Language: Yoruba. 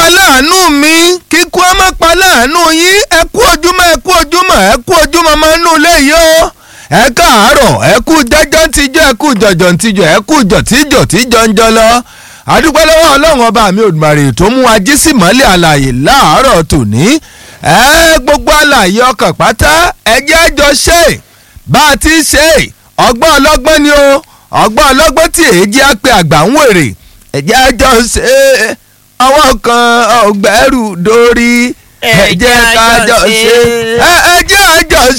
pa láàánú mi kíkú ẹ má pa láàánú yín ẹ kú ojúmọ́ ẹ kú ojúmọ́ ẹ kú ojúmọ́ máa nù léyìí o ẹ káàárọ̀ ẹ kú jẹ́jọ́ tíjọ́ ẹ kú jọ̀jọ̀ tíjọ́ ẹ kú jọ̀ tíjọ́ tíjọ́ ń jọ lọ àdúpẹ́ lọ́wọ́ ọlọ́run ọba mi Òdùmarè tó mú ají sí mọ́lẹ̀ àlàyé láàárọ̀ tòní ẹ gbogbo àlàyé ọkàn pátá ẹ jẹ́ àjọ ṣe bá a ti ṣe ọgbọ́n ọlọ́gbọ́n ni o ọgbọ́n ọlọ́gbọ́n tí èjì á pe àgbà ń wèrè ẹ jẹ́ àjọ ṣe ọwọ́ kan ọgbẹ́rù dórí ẹ jẹ́ kájọ ṣe ẹ jẹ́ àjọ